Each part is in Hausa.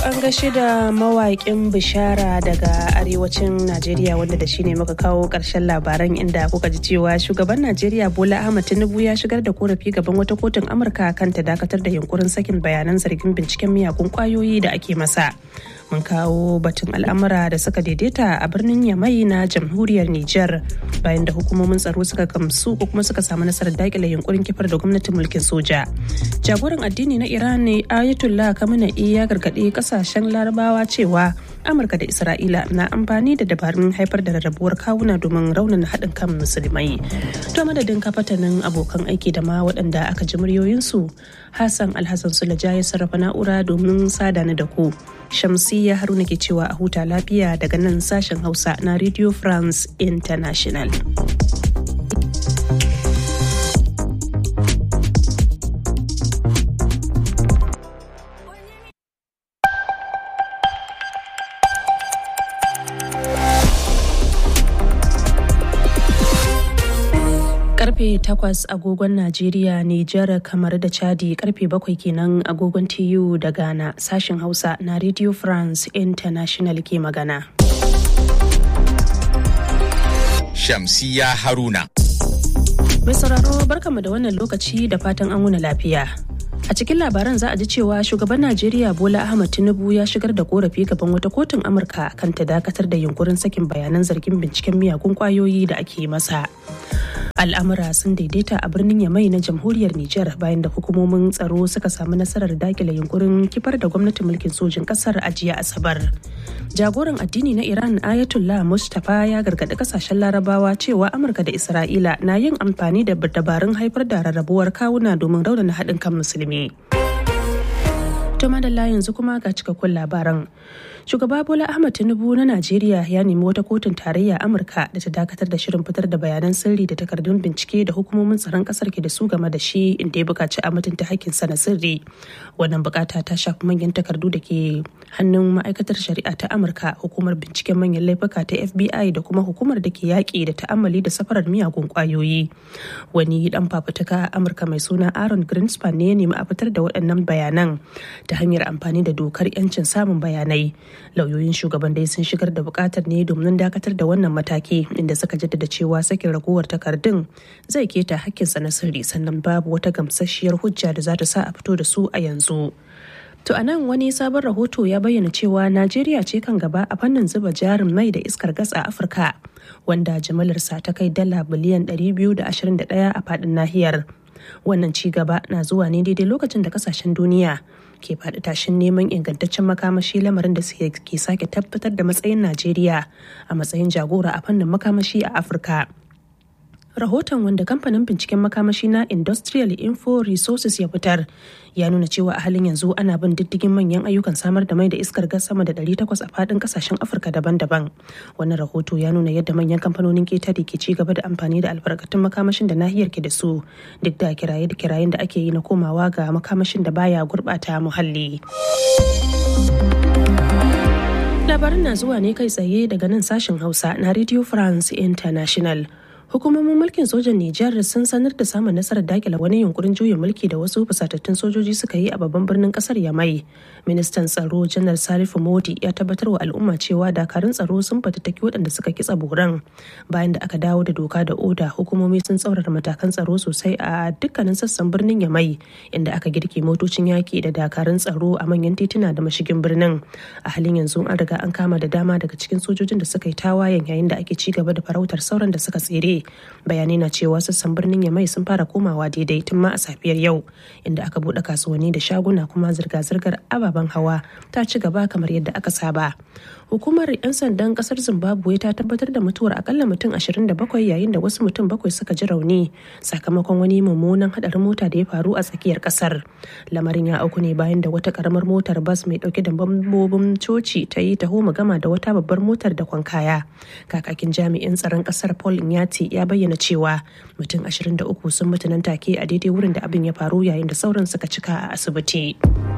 an gashi da mawaƙin bishara daga arewacin Najeriya wanda da shi ne muka kawo ƙarshen labaran inda kuka ji cewa shugaban Najeriya Bola Ahmed Tinubu ya shigar da korafi gaban wata kotun Amurka kan ta dakatar da yunkurin sakin bayanan zargin binciken miyagun kwayoyi da ake masa. Mun kawo batun al'amura da suka daidaita a birnin Yamai na jamhuriyar Nijar bayan da hukumomin tsaro suka gamsu ko kuma suka samu nasarar dakile yunkurin kifar da gwamnatin mulkin soja. Jagoran addini na Iran ne Ayatollah Khamenei ya gargaɗi kasashen larabawa cewa amurka da isra'ila na amfani da dabarun haifar da rarrabuwar kawuna domin raunana haɗin kan musulmai to madadin kafatanin abokan aiki da ma waɗanda aka ji muryoyinsu hassan alhassan sulaja ya sarrafa na'ura domin sada ni da ku shamsiyya haruna ke cewa a huta lafiya daga nan sashen hausa na radio france international karfe 8 agogon Najeriya, Nijar, kamar da Chadi karfe 7 kenan agogon TU da Ghana sashen Hausa na Radio France International ke magana. Shamsiya Haruna. Mai sauraro barkama da wannan lokaci da fatan an wuna lafiya. A cikin labaran za a ji cewa shugaban Najeriya Bola Ahmed Tinubu ya shigar da korafi gaban wata kotun Amurka kan ta dakatar da yunkurin sakin bayanan zargin binciken miyagun kwayoyi da ake masa. al'amura sun daidaita a birnin yamai na jamhuriyar nijar bayan da hukumomin tsaro suka samu nasarar dakile yunkurin kifar da gwamnatin mulkin sojin kasar a jiya asabar jagoran addini na iran ayatollah mustapha ya gargaɗi kasashen larabawa cewa amurka da isra'ila na yin amfani da dabarun haifar da rarrabuwar kawuna domin raunana haɗin kan musulmi to madalla yanzu kuma ga cikakkun labaran shugaba bola ahmad tinubu na najeriya ya nemi wata kotun tarayya amurka da ta dakatar da shirin fitar da bayanan sirri da takardun bincike da hukumomin tsaron kasar ke da su game da shi inda ya buƙaci a mutunta hakkinsa na sirri wannan bukata ta shafi manyan takardu da ke hannun ma'aikatar shari'a ta amurka hukumar binciken manyan laifuka ta fbi da kuma hukumar da ke yaƙi da ta'ammali da safarar miyagun ƙwayoyi wani dan fafutuka a amurka mai suna aaron greenspan ne ya nemi a fitar da waɗannan bayanan ta hanyar amfani da dokar 'yancin samun bayanai lauyoyin shugaban dai sun shigar da bukatar ne domin dakatar da wannan mataki inda suka jaddada cewa sakin ragowar takardun zai keta hakkinsa na sirri sannan babu wata gamsasshiyar hujja da za ta sa a fito da su a yanzu To a nan wani sabon rahoto ya bayyana cewa Najeriya ce kan gaba a fannin zuba jarin mai da iskar gas a Afirka, wanda jimilarsa ta kai dala biliyan 221 a faɗin nahiyar. Wannan ci gaba na zuwa ne daidai lokacin da kasashen duniya ke faɗi tashin neman ingantaccen makamashi lamarin da ke sake tabbatar da matsayin Najeriya a matsayin jagora a fannin makamashi a Afirka. rahoton wanda kamfanin binciken makamashi na industrial info resources ya fitar ya nuna cewa a halin yanzu ana bin diddigin manyan ayyukan samar da mai da iskar gas sama da 800 a fadin kasashen afirka daban-daban wannan rahoto ya nuna yadda manyan kamfanonin ketare ke ci gaba da amfani da albarkatun makamashin da nahiyar ke da su duk da kiraye da kirayen da ake yi na komawa ga makamashin da baya gurbata muhalli labarin na zuwa ne kai tsaye daga nan sashen hausa na radio france international hukumomin mulkin sojan Nijar sun sanar da samun nasarar dakila wani yunkurin juyin mulki da wasu fusatattun sojoji suka yi a babban birnin kasar Yamai. Ministan tsaro Janar Salifu Modi ya tabbatar wa al'umma cewa dakarun tsaro sun fatattaki waɗanda suka kitsa boran. Bayan da aka dawo da doka da oda hukumomi sun tsaurara matakan tsaro sosai a dukkanin sassan birnin Yamai inda aka girke motocin yaki da dakarun tsaro a manyan tituna da mashigin birnin. A halin yanzu an riga an kama da dama daga cikin sojojin da suka yi tawayen yayin da ake ci gaba da farautar sauran da suka tsere. bayanai na cewa sassan birnin yamai sun fara komawa daidai tun ma a safiyar yau inda aka bude kasuwanni da shaguna kuma zirga-zirgar ababen hawa ta ci gaba kamar yadda aka saba hukumar 'yan sandan kasar zimbabwe ta tabbatar da mutuwar akalla mutum 27 yayin da wasu mutum bakwai suka ji rauni sakamakon wani mummunan hadarin mota da ya faru a tsakiyar kasar lamarin ya auku ne bayan da wata karamar motar bas mai dauke da bambobin coci ta yi taho gama da wata babbar motar da kwankaya kakakin jami'in tsaron kasar paul inyati ya bayyana cewa mutum 23 sun mutu nan take a daidai wurin da abin ya faru yayin da sauran suka cika a asibiti.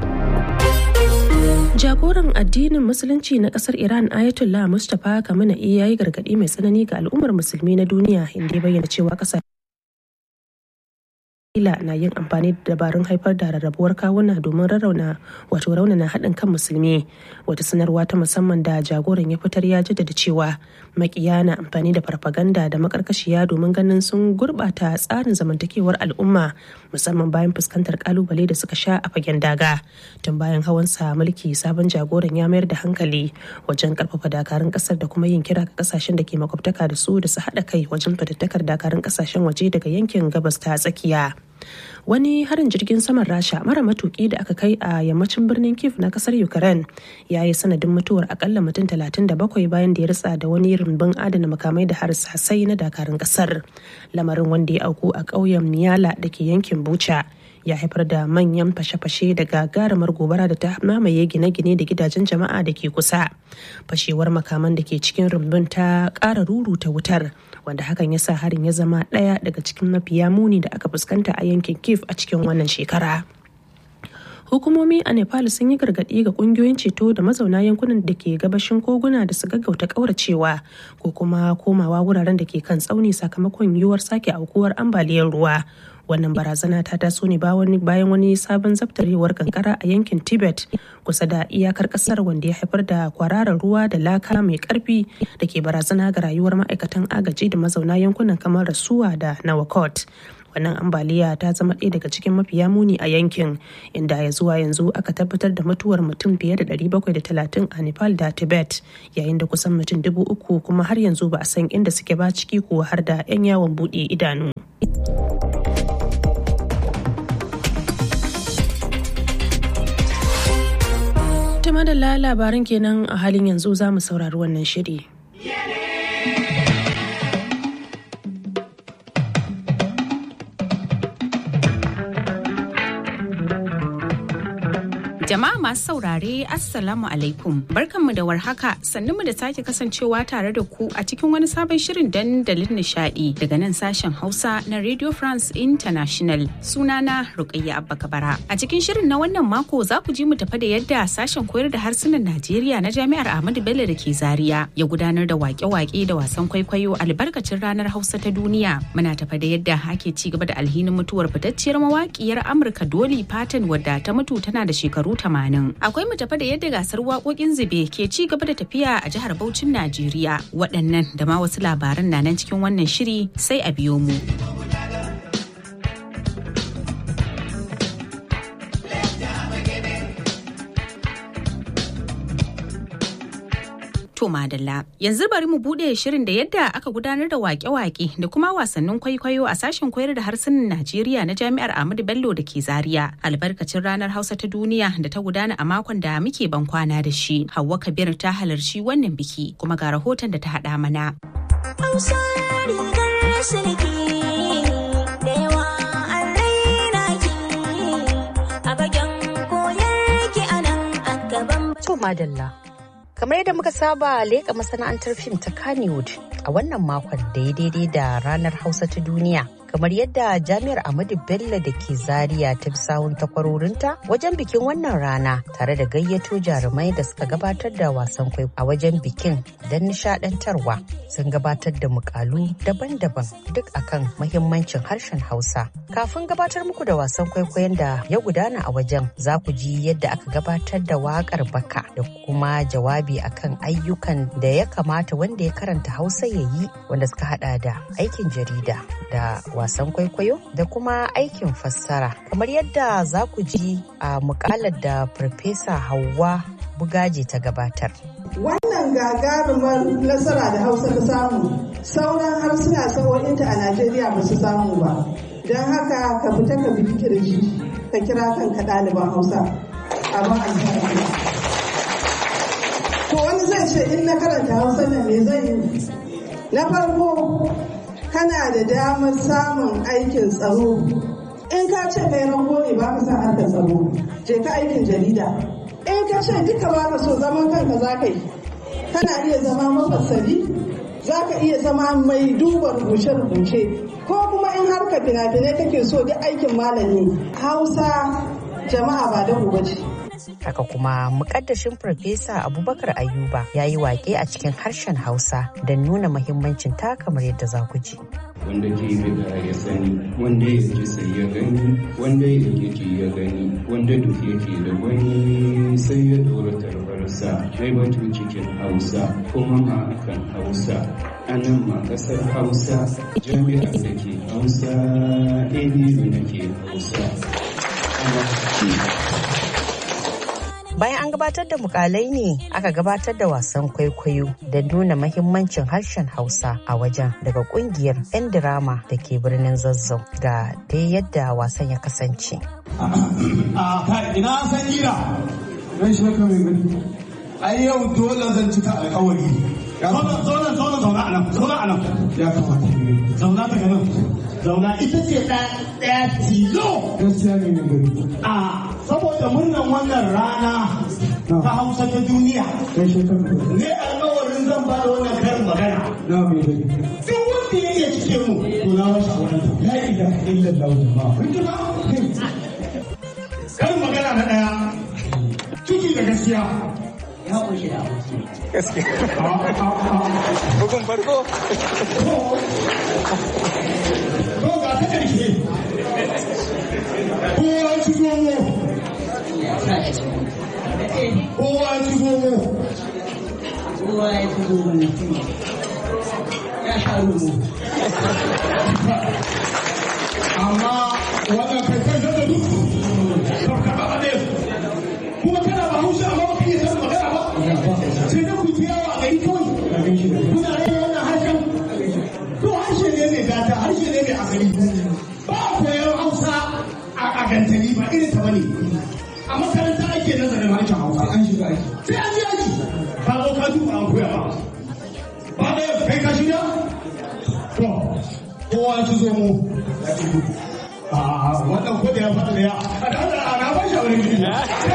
Jagoran addinin Musulunci na kasar Iran Ayatollah Mustapha Khamenei ya yi gargaɗi mai tsanani ga al'ummar musulmi na duniya inda ya bayyana cewa ƙasashe Isra'ila na yin amfani da dabarun haifar da rarrabuwar kawuna domin rarrauna wato raunana haɗin kan musulmi wata sanarwa ta musamman da jagoran ya fitar ya jaddada cewa makiya na amfani da farfaganda da makarkashiya domin ganin sun gurɓata tsarin zamantakewar al'umma musamman bayan fuskantar kalubale da suka sha a fagen daga tun bayan hawansa mulki sabon jagoran ya mayar da hankali wajen karfafa dakarun kasar da kuma yin kira ga kasashen da ke makwabtaka da su da su haɗa kai wajen fatattakar dakarun kasashen waje daga yankin gabas ta tsakiya wani harin jirgin saman rasha mara matuki da aka kai a yammacin birnin kiev na kasar ukraine ya yi sanadin mutuwar akalla mutum 37 bayan da ya ritsa da wani rumbun adana makamai da harsasai na dakarun kasar lamarin wanda ya auku a ƙauyen miyala da ke yankin bucha ya haifar da manyan fashe-fashe da gagarumar gobara da ta mamaye gine-gine da gidajen jama'a da ke kusa fashewar makaman da ke cikin rumbun ta ƙara ruruta wutar wanda hakan ya sa harin ya zama ɗaya daga cikin mafiya muni da aka fuskanta a yankin kiev a cikin wannan shekara hukumomi a nepal sun yi gargaɗi ga ƙungiyoyin ceto da mazauna yankunan da ke gabashin koguna da su gaggauta ƙauracewa ko kuma komawa wuraren da ke kan tsauni sakamakon yiwuwar sake aukuwar ambaliyar ruwa wannan barazana ta taso ne bayan wani sabon zabtarewar kankara a yankin tibet kusa da iyakar kasar wanda ya haifar da kwararar ruwa da laka mai karfi da ke barazana ga rayuwar ma'aikatan agaji da mazauna yankunan kamar rasuwa da nawakot wannan ambaliya ta zama ɗaya daga cikin mafiya muni a yankin inda ya zuwa yanzu aka tabbatar da mutuwar mutum fiye da 730 a nepal da tibet yayin da kusan mutum dubu uku kuma har yanzu ba a san inda suke ba ciki ko har da 'yan yawon buɗe idanu. ta madalla labaran kenan a halin yanzu za mu saurari wannan shiri. Jama'a masu saurare Assalamu alaikum barkanmu da warhaka sannunmu da sake kasancewa tare da ku a cikin wani sabon shirin dandalin nishadi daga nan sashen Hausa na Radio France International sunana Rukayya Abba Kabara. A cikin shirin na wannan mako za ku ji mu tafa da yadda sashen koyar da harsunan Najeriya na Jami'ar Ahmadu Bello da ke Zaria ya gudanar da wake-wake da wasan kwaikwayo albarkacin ranar Hausa ta duniya. Muna tafa da yadda ake ci gaba da alhinin mutuwar fitacciyar mawakiyar Amurka Dolly Parton wadda ta mutu tana da shekaru tamanin. Akwai mu tafa da yadda gasar waƙoƙin zube ke ci gaba da tafiya a jihar Bauchin Najeriya. Waɗannan da ma wasu labaran na nan cikin wannan shiri sai a biyo mu. To madalla yanzu bari mu bude shirin da yadda aka gudanar da wake-wake da kuma wasannin kwaikwayo a sashen koyar da harsunan Najeriya na Jami'ar Ahmadu Bello da ke Zaria albarkacin ranar Hausa ta duniya da ta gudana a makon da muke ban kwana da shi. Hauwa Kabir ta halarci wannan biki kuma ga rahoton da ta haɗa mana. Hausa rigar silki da yawa an raina ki a bagen koyar ki a nan a gaban To madalla. Kamar yadda muka saba leƙa masana'antar fim ta Kannywood a wannan makon da ya daidai da ranar Hausa ta duniya. Kamar yadda Jami'ar Ahmadu Bello da ke Zaria ta bi sahun takwarorinta wajen bikin wannan rana tare da gayyato jarumai da suka gabatar da wasan kwai a wajen bikin don nishadantarwa sun gabatar da mukalu daban-daban duk akan mahimmancin harshen Hausa. Kafin gabatar muku da wasan kwaikwayon da ya gudana a wajen za ku ji yadda aka gabatar da waƙar baka da kuma jawabi akan ayyukan da ya kamata wanda ya karanta Hausa ya yi wanda suka hada da aikin jarida da wasan kwaikwayo da kuma aikin fassara kamar yadda za ku ji a mukalar da farfesa Hauwa Bugaji ta gabatar. Wannan gagarumar nasara da Hausa ta samu sauran harsuna sawo'inta a Najeriya ba su samu ba. Don haka ka fita ka bi kirji ka kira kanka ɗaliban Hausa. Abin alfahari. To wani zai ce in na karanta Hausa nan me zan yi? Na farko kana da damar samun aikin tsaro. In ka ce kai rango ne ba ka san harkar tsaro, je ka aikin jarida. In ka ce duka ba ka so zaman kanka za ka yi, kana iya zama mafassari, za ka iya zama mai duba rubuce-rubuce, ko kuma in harkar fina-finai kake so duk aikin malami. Hausa jama'a ba da ce. Haka kuma mukaddashin Farfesa Abubakar Ayuba ya yi wake a cikin harshen Hausa don nuna mahimmancin ta kamar yadda za ku ji. wanda ke bida ya sani wanda ya ji sai ya gani wanda ya ji ya gani wanda duk yake da wani sai ya dora tarbarsa mai batu cikin hausa kuma ma akan hausa a nan ma kasar hausa jami'ar da ke hausa abu da ke hausa Bayan an gabatar da mukalai ne aka gabatar da wasan kwaikwayo da nuna mahimmancin harshen Hausa a wajen daga kungiyar 'yan dirama da ke birnin Zazzau ga dai yadda wasan ya kasance. A kai ina san gira. Ran shi ka mai gani. Ai yau dole zan cika alƙawari. Zauna zauna zauna zauna a nan zauna a nan. Ya kamata zauna daga nan. Zauna ita ce ɗaya tilo. Gaskiya ne mai gani. A saboda murnan wannan rana ta hausa ta duniya ne alkawarin zan ba da wannan karin magana duk wanda ya iya cike mu to na washe a wannan la ilaha illallah jama'a kun ji ba karin magana na daya ciki da gaskiya ya kunshi da gaskiya bugun farko to ga ta karshe kowa ci zomo kowa ya ci zomo kowa ya ci zomo ya sha rumu amma wannan kai kai da duk ka ba ba kuma kana ba hausa amma ba kike san magana ba sai da ku ji yawa a gari kawai kuna rage wannan harshen to harshe ne mai gata harshe ne mai asali ba koyar hausa a gantali ba irin ta bane a makaranta ake nazarin harshen hausa an shiga aiki sai an ji aiki ka zo ka duba an koya ba ba da kai ka shirya to kowa ya ci zo mu a wannan ko da ya faɗa da ya a da Allah ana ba shi wani gidi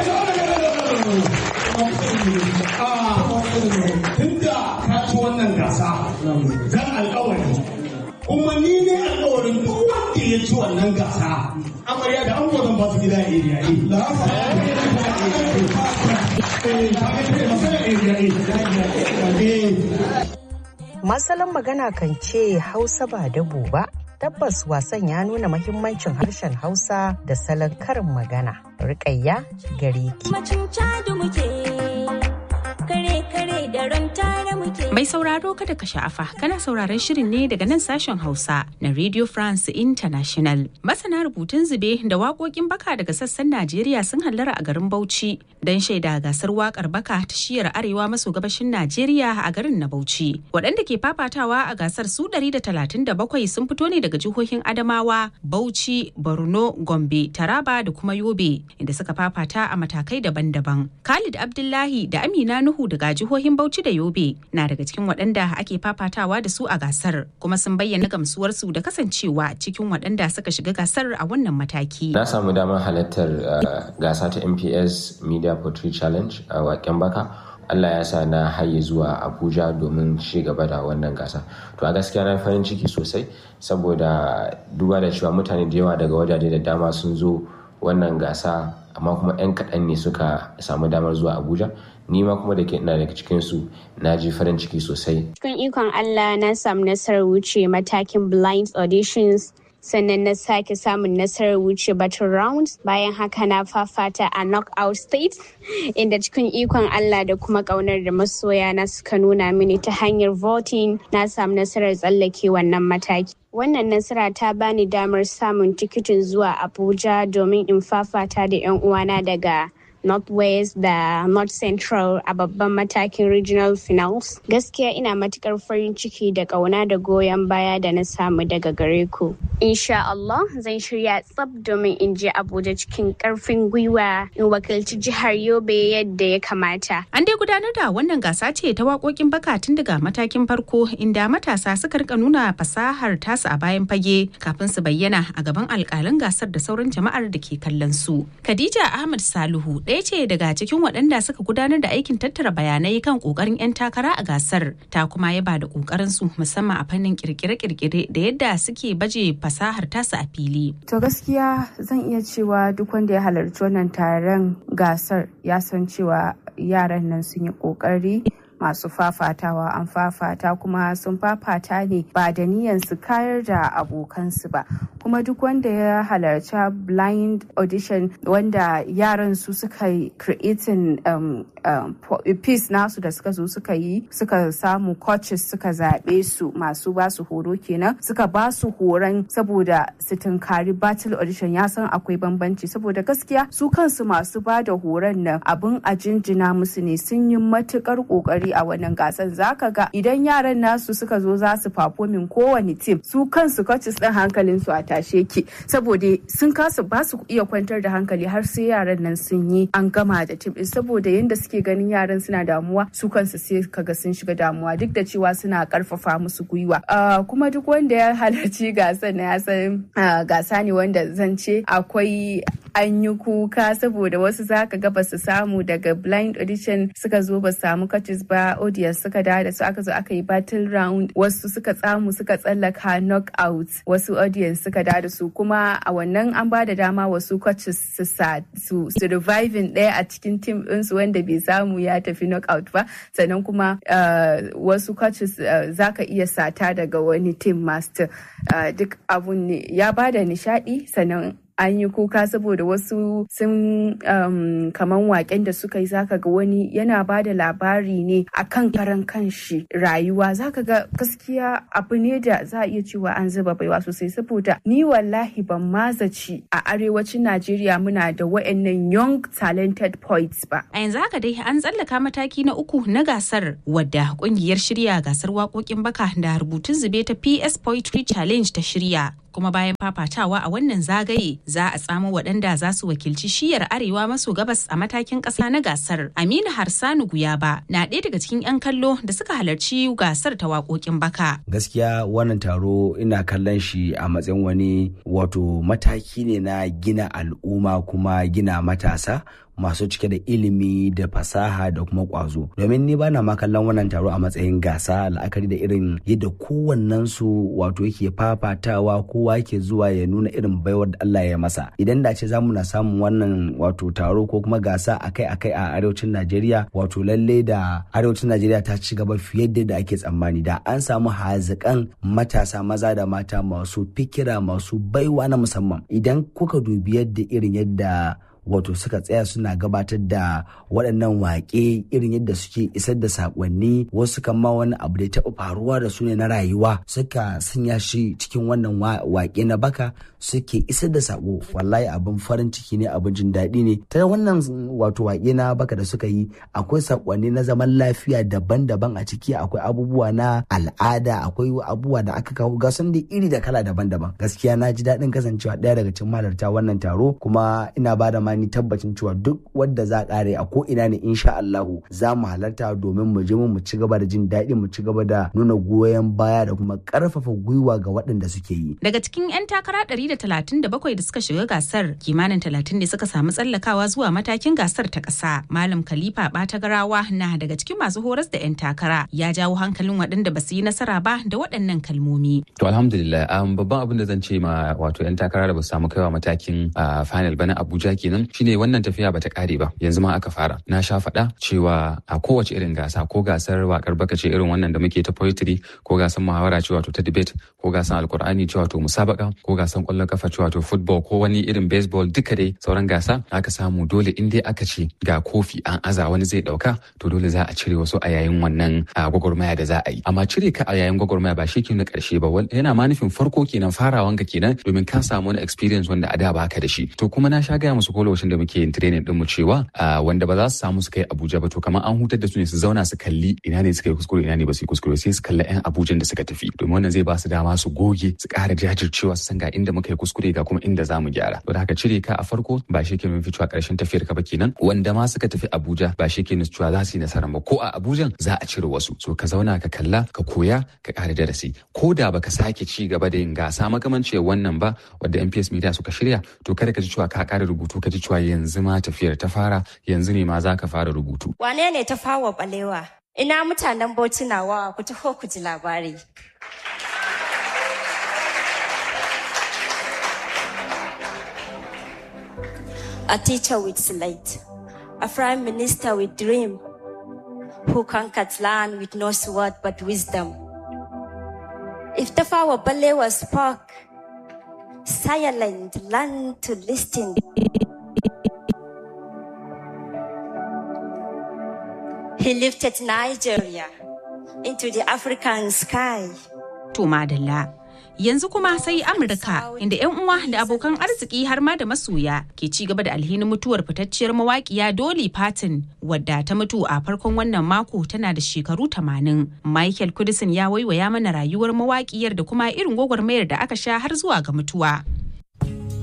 tunda ka ci wannan gasa zan alƙawari kuma ni ne alƙawarin duk wanda ya ci wannan gasa amarya da an zan ba su gida area A Masalan magana kan ce Hausa ba dabo ba. Tabbas wasan ya nuna mahimmancin harshen Hausa da salon karin magana. Rikayya gare ki. kare da ran tare muke. Mai sauraro kada ka sha'afa kana sauraron shirin ne daga nan sashen Hausa na Radio France International. Masana rubutun zube da waƙoƙin baka daga sassan Najeriya sun hallara a garin Bauchi don shaida gasar waƙar baka ta shiyar arewa maso gabashin Najeriya a garin na Bauchi. Waɗanda ke fafatawa a gasar su 137 sun fito ne daga jihohin Adamawa, Bauchi, Borno, Gombe, Taraba da kuma Yobe inda suka fafata a matakai daban-daban. Khalid Abdullahi da Amina Nuhu daga jihohin Bauchi da Yobe na daga cikin waɗanda ake fafatawa da su a gasar kuma sun bayyana gamsuwarsu da kasancewa cikin waɗanda suka shiga gasar a wannan mataki. Na samu damar halartar gasa ta MPS Media Poetry Challenge a waken baka. Allah ya sa na haye zuwa Abuja domin ci gaba da wannan gasa. To a gaskiya na farin ciki sosai saboda duba da cewa mutane da yawa daga wajaje da dama sun zo wannan gasa amma kuma 'yan kaɗan ne suka samu damar zuwa Abuja. ni ma kuma da ke ina daga cikin su na ji farin ciki sosai. Cikin ikon Allah na samu nasarar wuce matakin blind auditions sannan na sake samun nasarar wuce battle rounds bayan haka na fafata a knockout state inda cikin ikon Allah da kuma kaunar da masoya na suka nuna mini ta hanyar voting na samu nasarar tsallake wannan mataki. Wannan nasara ta bani damar samun tikitin zuwa Abuja domin in fafata da 'yan uwana daga northwest da north central a babban matakin regional finals gaskiya ina matukar farin ciki da kauna da goyon baya da na samu daga gare ku insha Allah zan shirya tsab domin in je abuja cikin karfin gwiwa in wakilci jihar yobe yadda ya kamata an dai gudanar da wannan gasa ce ta waƙoƙin baka tun daga matakin farko inda matasa suka rika nuna fasahar tasu a bayan fage kafin su bayyana a gaban alƙalan gasar da sauran jama'ar da ke kallon su khadija ahmad salihu ɗaya ce daga cikin waɗanda suka gudanar da aikin tattara bayanai kan ƙoƙarin 'yan takara a gasar ta kuma yaba da ƙoƙarin su musamman a fannin kirkire-kirkire da yadda suke baje fasahar tasu a fili. To gaskiya zan iya cewa duk wanda ya halarci wannan taron gasar ya san cewa yaran nan sun yi ƙoƙari masu fafatawa an fafata kuma sun fafata ne ba da niyan su kayar da abokansu ba kuma duk wanda ya halarci blind audition wanda yaran su suka yi creating um, um, piece nasu da suka zo suka yi suka samu coaches suka zaɓe su masu ba su horo kenan suka ba su horon saboda su tunkari battle audition ya san akwai bambanci saboda gaskiya su kansu masu ba da horon nan abin a jinjina musu ne sun yi matukar kokari a wannan gasan zaka ga idan yaran nasu suka zo za su performing kowane team su kansu coaches din hankalin su a tashe ki saboda sun kasa ba su iya kwantar da hankali har sai yaran nan sun yi an gama da team din saboda yanda suke ganin yaran suna damuwa su kansu sai kaga sun shiga damuwa duk da cewa suna karfafa musu gwiwa kuma duk wanda ya halarci gasan na ya san gasa ne wanda zan ce akwai an yi kuka saboda wasu zaka ga basu samu daga blind audition suka zo ba samu coaches ba audience suka da da su aka zo aka yi battle round wasu suka tsamu suka tsallaka knockout wasu audience suka da da su kuma a wannan an ba da dama wasu coaches su sa su reviving ɗaya a cikin team ɗinsu wanda bai samu ya tafi knockout ba sannan kuma wasu coaches zaka iya sata daga wani team master duk abun ne ya ba da nishaɗi sannan an yi kuka saboda wasu sun um, kaman waken da suka yi zaka ga wani yana ba da labari ne akan karan kanshi rayuwa zaka ga gaskiya abu ne da za a iya cewa an zuba baiwa sosai saboda ni wallahi ban mazaci a arewacin najeriya muna da wa'annan young talented poets ba a yanzu haka dai an tsallaka mataki na uku na gasar wadda kungiyar shirya gasar waƙoƙin baka da rubutun zube ta ps poetry challenge ta shirya kuma bayan fafatawa a wannan zagaye za a tsamo waɗanda za su wakilci shiyar arewa maso gabas a matakin ƙasa na gasar aminu harsanu guyaba na ɗaya daga cikin 'yan kallo da suka halarci gasar ta waƙoƙin baka gaskiya wannan taro ina kallon shi a matsayin wani wato mataki ne na gina al'umma kuma gina matasa masu cike da ilimi da fasaha da kuma kwazo domin ni bana ma kallon wannan taro a matsayin gasa la'akari da irin yadda kowannen su wato yake fafatawa kowa yake zuwa ya nuna irin baiwar da Allah ya masa idan da ce za mu na samun wannan wato taro ko kuma gasa akai-akai a arewacin Najeriya wato lalle da arewacin Najeriya ta ci gaba fiye da yadda ake tsammani da an samu hazikan matasa maza da mata masu fikira masu baiwa na musamman idan kuka dubi yadda irin yadda wato suka tsaya suna gabatar da waɗannan waƙe irin yadda suke isar da saƙonni wasu kan ma wani abu da ya taɓa faruwa da su ne na rayuwa suka sanya shi cikin wannan waƙe na baka suke isar da saƙo wallahi abin farin ciki ne abin jin daɗi ne ta wannan wato waƙe na baka da suka yi akwai saƙonni na zaman lafiya daban-daban a ciki akwai abubuwa na al'ada akwai abubuwa da aka kawo gasan da iri da kala daban-daban gaskiya na ji daɗin kasancewa ɗaya daga cikin malarta wannan taro kuma ina ba da ni tabbacin cewa duk wadda za kare a ko ina ne insha Allahu za mu halarta domin mu je mu ci gaba da jin daɗi mu ci gaba da nuna goyon baya da kuma ƙarfafa gwiwa ga waɗanda suke yi. Daga cikin 'yan takara 137 da suka shiga gasar kimanin 30 ne suka samu tsallakawa zuwa matakin gasar ta ƙasa. Malam Khalifa Batagarawa na daga cikin masu horas da 'yan takara ya jawo hankalin waɗanda ba su yi nasara ba da waɗannan kalmomi. To alhamdulillah babban abin da zan ce ma wato 'yan takara da ba su samu kaiwa matakin final ba na Abuja kenan shine wannan tafiya bata kare ba yanzu ma aka fara na sha faɗa cewa a kowace irin gasa ko gasar wakar baka ce irin wannan da muke ta poetry ko gasar muhawara ce wato ta debate ko gasar alkur'ani ce wato musabaka ko gasar kwallon kafa ce wato football ko wani irin baseball duka dai sauran gasa aka samu dole in dai aka ce ga kofi an aza wani zai dauka to dole za a cire wasu a yayin wannan gwagwarmaya da za a yi amma cire ka a yayin gwagwarmaya ba shi ke na karshe ba yana ma nufin farko kenan farawan ka kenan domin ka samu wani experience wanda a da baka da shi to kuma na sha gaya musu ko lokacin da muke yin training din mu cewa wanda ba za su samu su kai Abuja ba to kamar an hutar da su ne su zauna su kalli ina ne suka yi kuskure ina ne ba su yi kuskure sai su kalli yan Abuja da suka tafi domin wannan zai ba su dama su goge su ƙara jajircewa su san ga inda muka yi kuskure ga kuma inda za mu gyara to da haka cire ka a farko ba shi ke nufin cewa ƙarshen tafiyar ka ba kenan wanda ma suka tafi Abuja ba shi ke nufin cewa za su yi nasara ba ko a Abuja za a cire wasu so ka zauna ka kalla ka koya ka ƙara darasi ko da baka sake ci gaba da yin gasa makamancin wannan ba wadda MPS Media suka shirya to kada ka ji cewa ka ƙara rubutu ka ji cewa yanzu ma tafiyar ta fara yanzu ne ma za ka fara rubutu. Wane ne ta fawa balewa? Ina mutanen Bauchi nawa ku taho ku ji labari. A teacher with slate, a prime minister with dream, who conquered land with no sword but wisdom. If Tafawa Balewa spoke, silent learned to listen. He lifted Nigeria into the African sky. To madalla. Yanzu kuma sai Amurka inda 'yan uwa da abokan arziki har ma da masoya ke ci gaba da alhinin mutuwar fitacciyar mawaƙiya Dolly Parton wadda ta mutu a farkon wannan mako tana da shekaru 80. Michael Kudisin ya waiwaya mana rayuwar mawaƙiyar da kuma irin gwagwarmayar da aka sha har zuwa ga mutuwa.